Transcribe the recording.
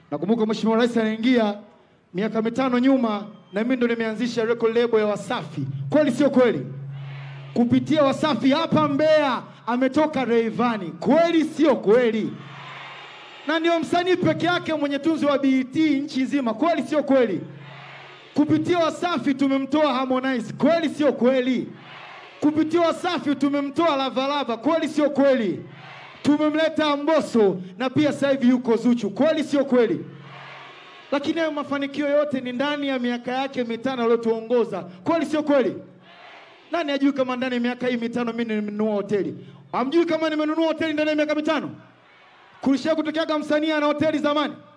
Nakumbuka Mheshimiwa Rais anaingia miaka mitano nyuma, na mimi ndo nimeanzisha record label ya Wasafi. Kweli sio kweli? Kupitia Wasafi hapa Mbeya ametoka Rayvanny. Kweli sio kweli? Na ndio msanii peke yake mwenye tunzo wa BET nchi nzima. Kweli sio kweli? Kupitia Wasafi tumemtoa Harmonize. Kweli sio kweli? Kupitia Wasafi tumemtoa Lavalava. Kweli sio kweli? Tumemleta Mbosso na pia sasa hivi yuko Zuchu. Kweli sio kweli? Lakini hayo mafanikio yote ni ndani ya miaka yake mitano aliyotuongoza. Kweli sio kweli? Nani ajui kama ndani ya miaka hii mitano mimi nimenunua hoteli? Hamjui kama nimenunua hoteli ndani ya miaka mitano? Kulishia kutokeaga msanii ana hoteli zamani?